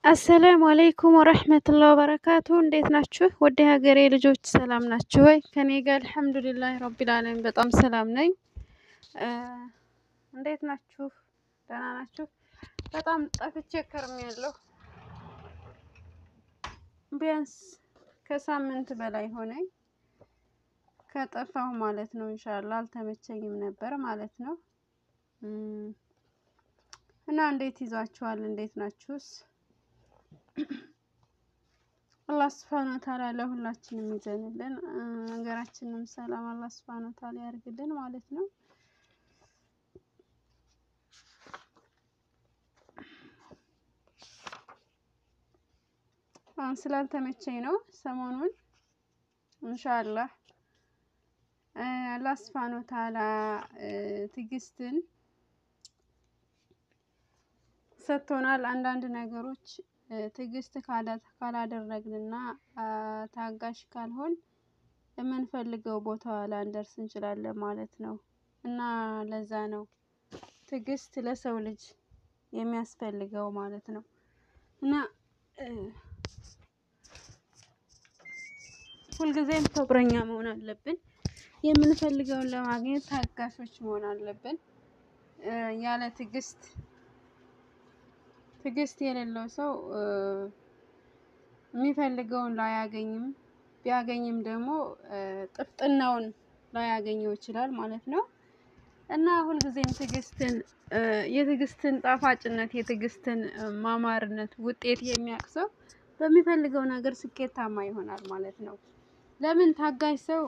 አሰላሙ አለይኩም ወረህመቱላህ ወበረካቱ። እንዴት ናችሁ? ወደ ሀገሬ ልጆች ሰላም ናችሁ ወይ? ከኔ ጋር አልሐምዱሊላህ ረቢል ዓለሚን በጣም ሰላም ነኝ። እንዴት ናችሁ? ደህና ናችሁ? በጣም ጠፍቼ ከርሜያለሁ። ቢያንስ ከሳምንት በላይ ሆነኝ ከጠፋሁ ማለት ነው። ኢንሻአላህ አልተመቸኝም ነበር ማለት ነው። እና እንዴት ይዟችኋል? እንዴት ናችሁስ? አላህ ስብሐነሁ ወተዓላ ለሁላችንም ይዘንልን፣ ሀገራችንም ሰላም አላህ ስብሐነሁ ወተዓላ ያርግልን ማለት ነው። አሁን ስላልተመቸኝ ነው ሰሞኑን ኢንሻአላህ አላህ ስብሐነሁ ወተዓላ ትዕግስትን ሰጥቶናል። አንዳንድ ነገሮች ትዕግስት ካላደረግንና ታጋሽ ካልሆን የምንፈልገው ቦታ ላንደርስ እንችላለን ማለት ነው። እና ለዛ ነው ትዕግስት ለሰው ልጅ የሚያስፈልገው ማለት ነው። እና ሁልጊዜም ሰብረኛ መሆን አለብን። የምንፈልገውን ለማግኘት ታጋሾች መሆን አለብን። ያለ ትዕግስት ትዕግስት የሌለው ሰው የሚፈልገውን ላያገኝም፣ ቢያገኝም ደግሞ ጥፍጥናውን ላያገኘው ይችላል ማለት ነው። እና ሁልጊዜም ትዕግስትን የትዕግስትን ጣፋጭነት የትዕግስትን ማማርነት ውጤት የሚያውቅ ሰው በሚፈልገው ነገር ስኬታማ ይሆናል ማለት ነው። ለምን ታጋሽ ሰው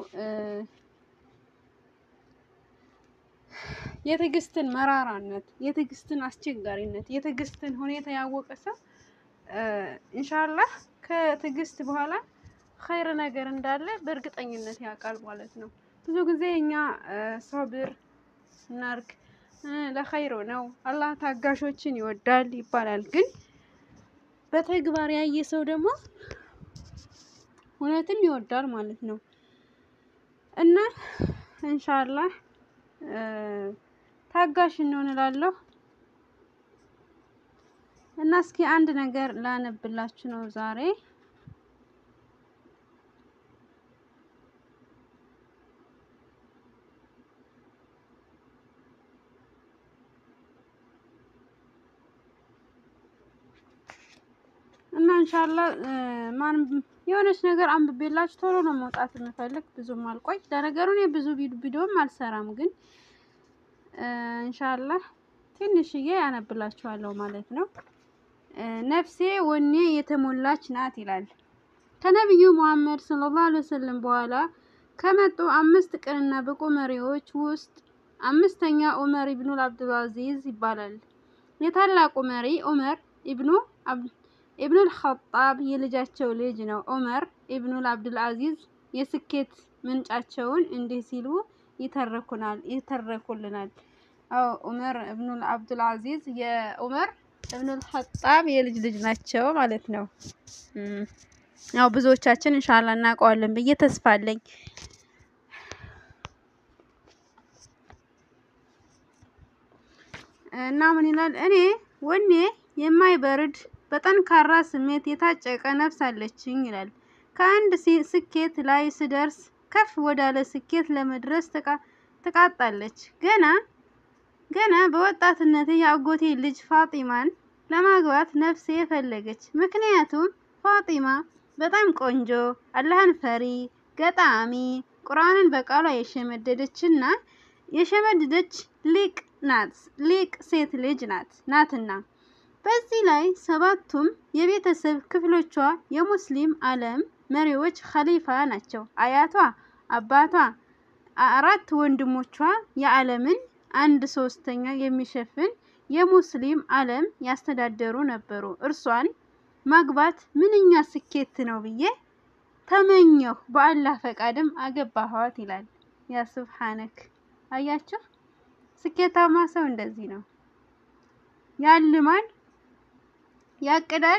የትዕግስትን መራራነት፣ የትዕግስትን አስቸጋሪነት፣ የትዕግስትን ሁኔታ ያወቀ ሰው ኢንሻአላህ ከትዕግስት በኋላ ኸይር ነገር እንዳለ በእርግጠኝነት ያውቃል ማለት ነው። ብዙ ጊዜ እኛ ሶብር እናርግ ለኸይሮ ነው አላህ ታጋሾችን ይወዳል ይባላል። ግን በተግባር ያየ ሰው ደግሞ እውነትም ይወዳል ማለት ነው። እና ኢንሻአላህ ታጋሽ እንሆን እላለሁ። እና እስኪ አንድ ነገር ላነብላችሁ ነው ዛሬ እና ኢንሻአላህ ማን የሆነች ነገር አንብቤላችሁ ቶሎ ነው መውጣት የምፈልግ ብዙም አልቆይ። ለነገሩ እኔ ብዙ ቪዲዮም አልሰራም፣ ግን ኢንሻአላህ ትንሽዬ ያነብላችኋለሁ ማለት ነው። ነፍሴ ወኔ የተሞላች ናት ይላል። ከነቢዩ ሙሐመድ ሰለላሁ ዐለይሂ ወሰለም በኋላ ከመጡ አምስት ቅንና ብቁ መሪዎች ውስጥ አምስተኛ ዑመር ኢብኑል አብዱልአዚዝ ይባላል። የታላቁ መሪ ዑመር ኢብኑ ኢብኑል ኸጣብ የልጃቸው ልጅ ነው። ዑመር ኢብኑል አብዱልአዚዝ የስኬት ምንጫቸውን እንዲህ ሲሉ ይተረኩናል ይተረኩልናል። አዎ ዑመር ኢብኑል አብዱልአዚዝ የዑመር ኢብኑል ኸጣብ የልጅ ልጅ ናቸው ማለት ነው። ያው ብዙዎቻችን ኢንሻአላህ እናውቀዋለን ብዬ ተስፋ አለኝ። እና ምን ይላል? እኔ ወኔ የማይበርድ በጠንካራ ስሜት የታጨቀ ነፍስ አለችኝ ይላል። ከአንድ ስኬት ላይ ስደርስ ከፍ ወዳለ ስኬት ለመድረስ ትቃጣለች። ገና ገና በወጣትነቴ የአጎቴ ልጅ ፋጢማን ለማግባት ነፍሴ ፈለገች። ምክንያቱም ፋጢማ በጣም ቆንጆ፣ አላህን ፈሪ፣ ገጣሚ፣ ቁርአንን በቃሏ የሸመደደችና የሸመደደች ሊቅ ናት ሊቅ ሴት ልጅ ናት ናትና በዚህ ላይ ሰባቱም የቤተሰብ ክፍሎቿ የሙስሊም ዓለም መሪዎች ኸሊፋ ናቸው። አያቷ፣ አባቷ፣ አራት ወንድሞቿ የዓለምን አንድ ሶስተኛ የሚሸፍን የሙስሊም ዓለም ያስተዳደሩ ነበሩ። እርሷን ማግባት ምንኛ ስኬት ነው ብዬ ተመኘሁ። በአላህ ፈቃድም አገባኋት ይላል። ያ ሱብሓነክ። አያችሁ፣ ስኬታማ ሰው እንደዚህ ነው። ያልማል፣ ያቅዳል፣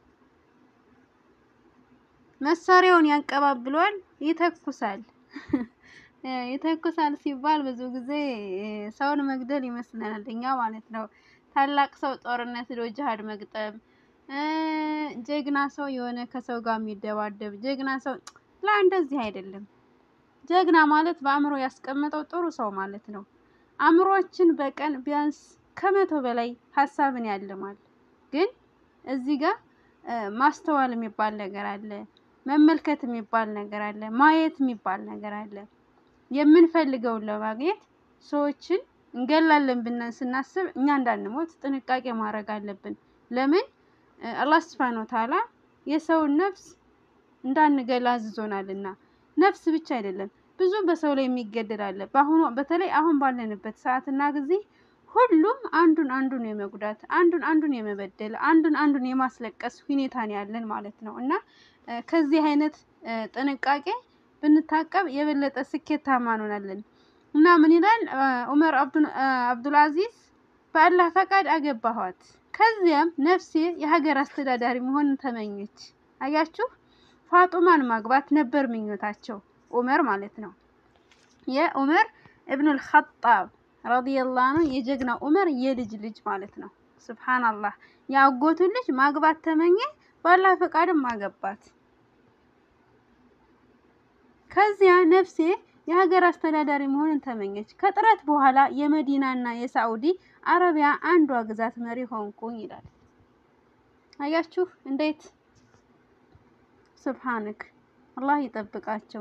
መሳሪያውን ያንቀባብሏል፣ ይተኩሳል። ይተኩሳል ሲባል ብዙ ጊዜ ሰውን መግደል ይመስለናል እኛ ማለት ነው። ታላቅ ሰው ጦርነት ሄዶ ጅሃድ መግጠም ጀግና ሰው የሆነ ከሰው ጋር የሚደባደብ ጀግና ሰው ላ እንደዚህ አይደለም። ጀግና ማለት በአእምሮ ያስቀመጠው ጥሩ ሰው ማለት ነው። አእምሮአችን በቀን ቢያንስ ከመቶ በላይ ሀሳብን ያልማል። ግን እዚህ ጋር ማስተዋል የሚባል ነገር አለ፣ መመልከት የሚባል ነገር አለ፣ ማየት የሚባል ነገር አለ። የምንፈልገውን ለማግኘት ሰዎችን እንገላለን ብለን ስናስብ እኛ እንዳንሞት ጥንቃቄ ማድረግ አለብን። ለምን አላህ ስብሐነ ወተዓላ የሰውን ነፍስ እንዳንገላ አዝዞናልና። ነፍስ ብቻ አይደለም ብዙ በሰው ላይ የሚገደል አለ። በአሁኑ በተለይ አሁን ባለንበት ሰዓትና ጊዜ ሁሉም አንዱን አንዱን የመጉዳት አንዱን አንዱን የመበደል አንዱን አንዱን የማስለቀስ ሁኔታ ነው ያለን ማለት ነው እና ከዚህ አይነት ጥንቃቄ ብንታቀብ የበለጠ ስኬታማ እንሆናለን። እና ምን ይላል ዑመር አብዱልአዚዝ በአላህ ፈቃድ አገባኋት። ከዚያም ነፍሴ የሀገር አስተዳዳሪ መሆንን ተመኘች። አያችሁ ፋጡማን ማግባት ነበር ምኞታቸው ዑመር ማለት ነው። የዑመር እብኑል ኸጣብ ረዲየላሁ አንሁ የጀግና ዑመር የልጅ ልጅ ማለት ነው። ሱብሃንአላህ የአጎቱን ልጅ ማግባት ተመኘ። በአላህ ፈቃድም አገባት። ከዚያ ነፍሴ የሀገር አስተዳዳሪ መሆንን ተመኘች። ከጥረት በኋላ የመዲናና የሳዑዲ አረቢያ አንዷ ግዛት መሪ ሆንኩኝ ይላል። አያችሁ እንዴት ሱብሃንክ አላህ ይጠብቃቸው።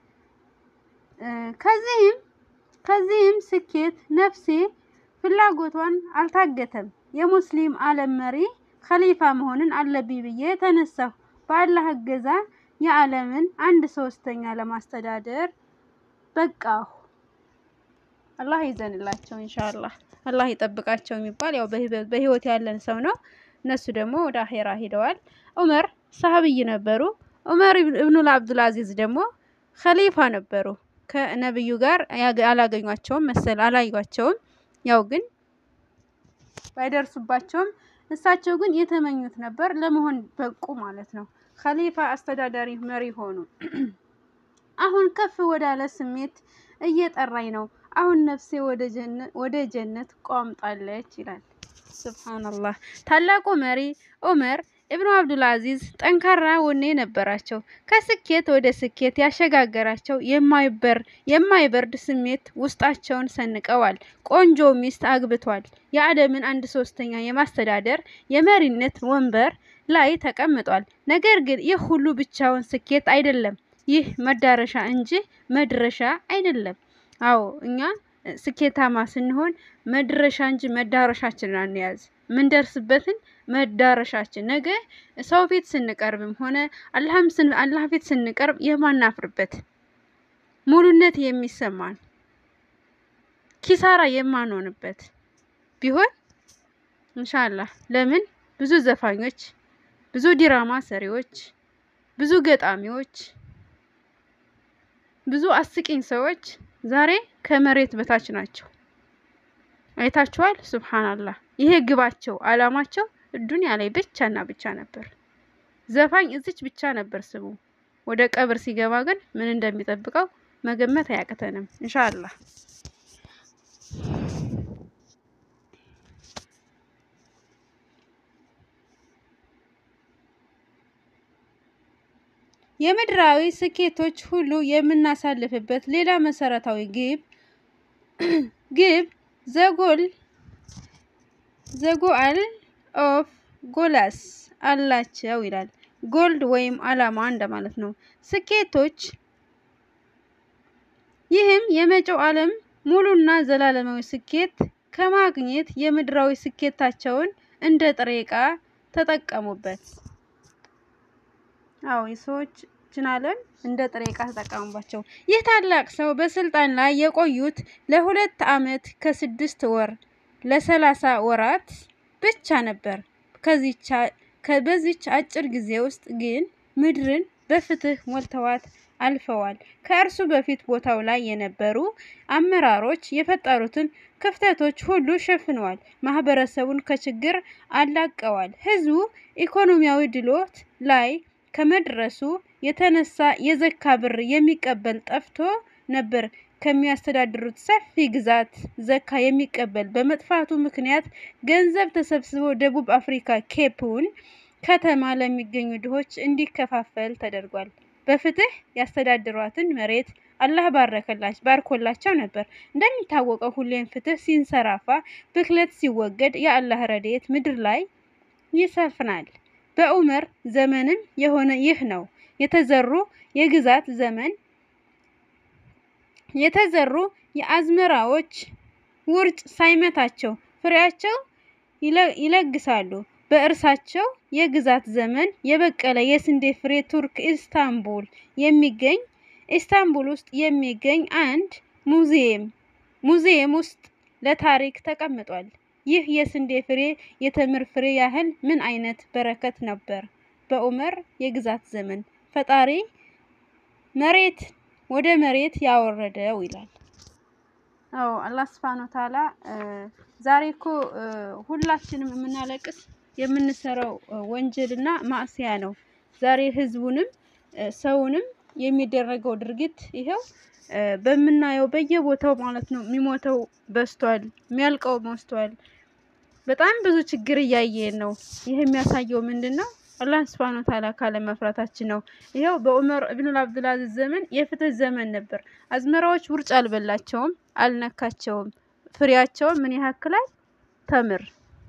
ከዚህም ከዚህም ስኬት ነፍሴ ፍላጎቷን አልታገተም። የሙስሊም ዓለም መሪ ኸሊፋ መሆንን አለብኝ ብዬ ተነሳሁ። በአላህ እገዛ የዓለምን አንድ ሶስተኛ ለማስተዳደር በቃሁ። አላህ ይዘንላቸው ኢንሻአላህ። አላህ ይጠብቃቸው የሚባል ያው በህይወት ያለን ሰው ነው። እነሱ ደግሞ ወደ አኼራ ሄደዋል። ዑመር ሰሃብይ ነበሩ። ዑመር ኢብኑል አብዱል አዚዝ ደግሞ ኸሊፋ ነበሩ። ከነብዩ ጋር አላገኟቸውም መሰል አላዩቸውም። ያው ግን ባይደርሱባቸውም እሳቸው ግን የተመኙት ነበር ለመሆን በቁ ማለት ነው። ኸሊፋ አስተዳዳሪ መሪ ሆኑ። አሁን ከፍ ወዳለ ስሜት እየጠራኝ ነው። አሁን ነፍሴ ወደ ጀነት ቋምጣለች ይላል። ሱብሃንአላህ ታላቁ መሪ ዑመር ኢብኑ አብዱል አዚዝ ጠንካራ ወኔ ነበራቸው። ከስኬት ወደ ስኬት ያሸጋገራቸው የማይበር የማይበርድ ስሜት ውስጣቸውን ሰንቀዋል። ቆንጆ ሚስት አግብቷል። የዓለምን አንድ ሶስተኛ የማስተዳደር የመሪነት ወንበር ላይ ተቀምጧል። ነገር ግን ይህ ሁሉ ብቻውን ስኬት አይደለም። ይህ መዳረሻ እንጂ መድረሻ አይደለም። አዎ እኛ ስኬታማ ስንሆን መድረሻ እንጂ መዳረሻችንን አንያዝ። ምንደርስበትን መዳረሻችን ነገ ሰው ፊት ስንቀርብም ሆነ አላህም ስን አላህ ፊት ስንቀርብ የማናፍርበት ሙሉነት የሚሰማን ኪሳራ የማንሆንበት ቢሆን ኢንሻአላህ። ለምን ብዙ ዘፋኞች፣ ብዙ ዲራማ ሰሪዎች፣ ብዙ ገጣሚዎች፣ ብዙ አስቂኝ ሰዎች ዛሬ ከመሬት በታች ናቸው። አይታችኋል። ሱብሃንአላህ ይሄ ግባቸው አላማቸው ዱንያ ላይ ብቻና ብቻ ነበር። ዘፋኝ እዚች ብቻ ነበር ስሙ። ወደ ቀብር ሲገባ ግን ምን እንደሚጠብቀው መገመት አያቅተንም ኢንሻአላህ። የምድራዊ ስኬቶች ሁሉ የምናሳልፍበት ሌላ መሰረታዊ ግብ ግብ ዘጎል ዘጎአል ኦፍ ጎላስ አላቸው ይላል። ጎልድ ወይም አላማ እንደማለት ነው። ስኬቶች ይህም የመጪው ዓለም ሙሉና ዘላለማዊ ስኬት ከማግኘት የምድራዊ ስኬታቸውን እንደ ጥሬ ዕቃ ተጠቀሙበት። አዎ የሰዎች ችን ዓለም እንደ ጥሬ ዕቃ ተጠቀሙባቸው። ይህ ታላቅ ሰው በስልጣን ላይ የቆዩት ለሁለት ዓመት ከስድስት ወር ለሰላሳ ወራት ብቻ ነበር። ከዚች በዚች አጭር ጊዜ ውስጥ ግን ምድርን በፍትህ ሞልተዋት አልፈዋል። ከእርሱ በፊት ቦታው ላይ የነበሩ አመራሮች የፈጠሩትን ክፍተቶች ሁሉ ሸፍነዋል። ማህበረሰቡን ከችግር አላቀዋል። ህዝቡ ኢኮኖሚያዊ ድሎት ላይ ከመድረሱ የተነሳ የዘካ ብር የሚቀበል ጠፍቶ ነበር። ከሚያስተዳድሩት ሰፊ ግዛት ዘካ የሚቀበል በመጥፋቱ ምክንያት ገንዘብ ተሰብስቦ ደቡብ አፍሪካ ኬፕውን ከተማ ለሚገኙ ድሆች እንዲከፋፈል ተደርጓል። በፍትህ ያስተዳድሯትን መሬት አላህ ባረከላቸው ባርኮላቸው ነበር። እንደሚታወቀው ሁሌም ፍትህ ሲንሰራፋ፣ ብክለት ሲወገድ የአላህ ረድኤት ምድር ላይ ይሰፍናል። በዑመር ዘመንም የሆነ ይህ ነው። የተዘሩ የግዛት ዘመን የተዘሩ የአዝመራዎች ውርጭ ሳይመታቸው ፍሬያቸው ይለግሳሉ። በእርሳቸው የግዛት ዘመን የበቀለ የስንዴ ፍሬ ቱርክ ኢስታንቡል የሚገኝ ኢስታንቡል ውስጥ የሚገኝ አንድ ሙዚየም ሙዚየም ውስጥ ለታሪክ ተቀምጧል። ይህ የስንዴ ፍሬ የተምር ፍሬ ያህል ምን አይነት በረከት ነበር! በዑመር የግዛት ዘመን ፈጣሪ መሬት ወደ መሬት ያወረደው ይላል። አዎ አላህ ስብሐነ ወተዓላ ዛሬ እኮ ሁላችንም የምናለቅስ የምንሰራው ወንጀልና ማዕሲያ ነው። ዛሬ ህዝቡንም ሰውንም የሚደረገው ድርጊት ይኸው በምናየው በየቦታው ማለት ነው። የሚሞተው በዝቷል፣ የሚያልቀው በዝቷል። በጣም ብዙ ችግር እያየን ነው። ይህ የሚያሳየው ምንድን ነው? አላህ ስብሐነ ወተዓላ ካለ መፍራታችን ነው። ይኸው በዑመር ኢብኑል አብዱልአዚዝ ዘመን የፍትህ ዘመን ነበር። አዝመራዎች ውርጭ አልበላቸውም፣ አልነካቸውም። ፍሬያቸውን ምን ያክላል? ተምር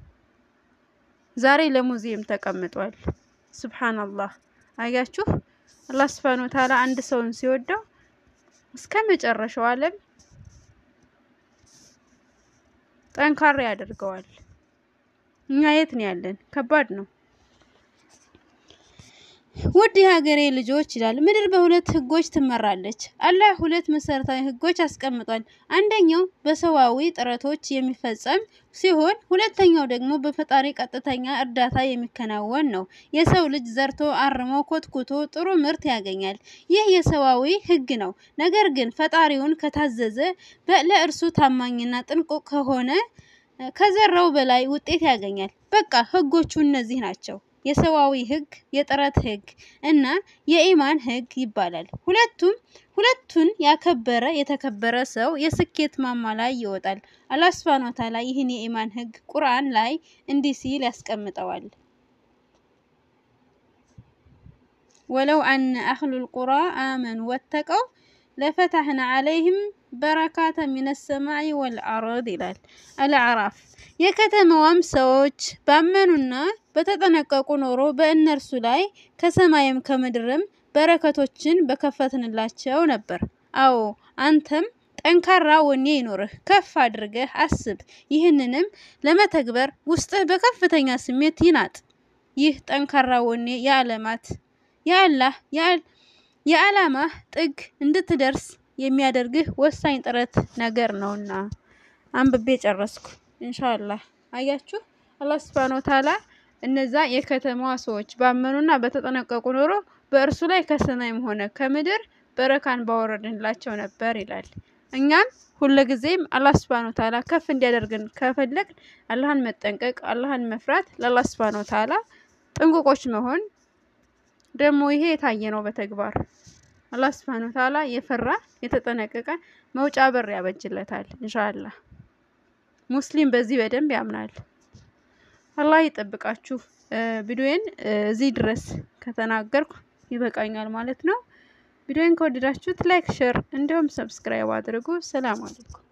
ዛሬ ለሙዚየም ተቀምጧል። ሱብሃንአላህ አያችሁ። አላህ ስብሐነ ወተዓላ አንድ ሰውን ሲወደው እስከ መጨረሻው ዓለም ጠንካራ ያደርገዋል። እኛ የት ነው ያለን? ከባድ ነው። ውድ የሀገሬ ልጆች ይላል ምድር በሁለት ህጎች ትመራለች። አላህ ሁለት መሰረታዊ ህጎች አስቀምጧል። አንደኛው በሰዋዊ ጥረቶች የሚፈጸም ሲሆን ሁለተኛው ደግሞ በፈጣሪ ቀጥተኛ እርዳታ የሚከናወን ነው። የሰው ልጅ ዘርቶ አርሞ ኮትኩቶ ጥሩ ምርት ያገኛል። ይህ የሰዋዊ ህግ ነው። ነገር ግን ፈጣሪውን ከታዘዘ ለእርሱ ታማኝና ጥንቁቅ ከሆነ ከዘራው በላይ ውጤት ያገኛል። በቃ ህጎቹ እነዚህ ናቸው። የሰዋዊ ህግ፣ የጥረት ህግ እና የኢማን ህግ ይባላል። ሁለቱም ሁለቱን ያከበረ የተከበረ ሰው የስኬት ማማ ላይ ይወጣል። አላህ ሱብሃነሁ ወተዓላ ይህን የኢማን ህግ ቁርአን ላይ እንዲህ ሲል ያስቀምጠዋል። ወለው አነ አህሉል ቁራ አመኑ ወተቀው ለፈታህና አለይህም በረካተ ሚነ ሰማይ ወልአርድ ይላል። አልአዕራፍ የከተማዋም ሰዎች ባመኑና በተጠነቀቁ ኖሮ በእነርሱ ላይ ከሰማይም ከምድርም በረከቶችን በከፈትንላቸው ነበር። አዎ አንተም ጠንካራ ወኔ ይኖርህ፣ ከፍ አድርገህ አስብ። ይህንንም ለመተግበር ውስጥህ በከፍተኛ ስሜት ይናጥ። ይህ ጠንካራ ወኔ የዓለማት የአላህ የዓላማህ ጥግ እንድትደርስ የሚያደርግህ ወሳኝ ጥረት ነገር ነውና። አንብቤ ጨረስኩ። ኢንሻአላህ አያችሁ፣ አላህ ሱብሃነሁ ወተዓላ እነዛ የከተማዋ ሰዎች ባመኑና በተጠነቀቁ ኖሮ በእርሱ ላይ ከሰማይም ሆነ ከምድር በረካን ባወረድንላቸው ነበር ይላል። እኛም ሁልጊዜም አላህ ሱብሃነሁ ወተዓላ ከፍ እንዲያደርግን ከፈለግን አላህን መጠንቀቅ፣ አላህን መፍራት፣ ለአላህ ሱብሃነሁ ወተዓላ ጥንቁቆች መሆን ደግሞ ይሄ የታየ ነው በተግባር አላህ ሱብሃነሁ ወተዓላ የፈራ የተጠነቀቀ መውጫ በር ያበጅለታል። ኢንሻአላህ ሙስሊም በዚህ በደንብ ያምናል። አላህ ይጠብቃችሁ። ቪዲዮዬን እዚህ ድረስ ከተናገርኩ ይበቃኛል ማለት ነው። ቪዲዮን ከወደዳችሁት ላይክ፣ ሼር እንዲሁም ሰብስክራይብ አድርጉ። ሰላም አለይኩም።